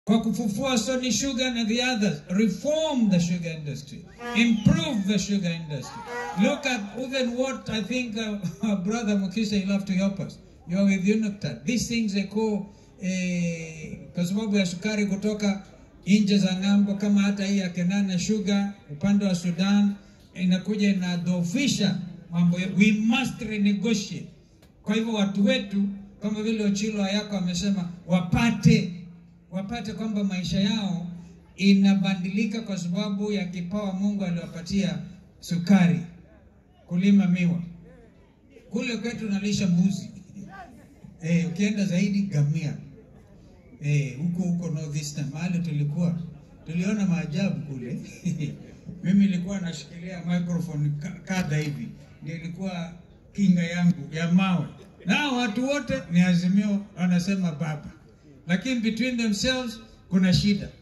kwa kufufua Sony Sugar and the others, reform the sugar industry, improve the sugar industry. Look at even what I think uh, our brother Mukisha, you'll have to help us. You are with UNOCTAD. These things they call eh, kwa sababu ya sukari kutoka nje za ng'ambo, kama hata hii ya Kenana Sugar upande wa Sudan inakuja inadhoofisha mambo. ya- We must renegotiate. Kwa hivyo watu wetu kama vile Ochilo Ayako amesema wapate wapate kwamba maisha yao inabadilika kwa sababu ya kipawa Mungu aliwapatia sukari, kulima miwa. Kule kwetu nalisha mbuzi eh, ukienda zaidi gamia eh, huko huko northeastern mahali tulikuwa tuliona maajabu kule. Mimi nilikuwa nashikilia microphone ka- kadha hivi, ndio ilikuwa kinga yangu ya mawe, nao watu wote ni Azimio wanasema baba, lakini between themselves kuna shida.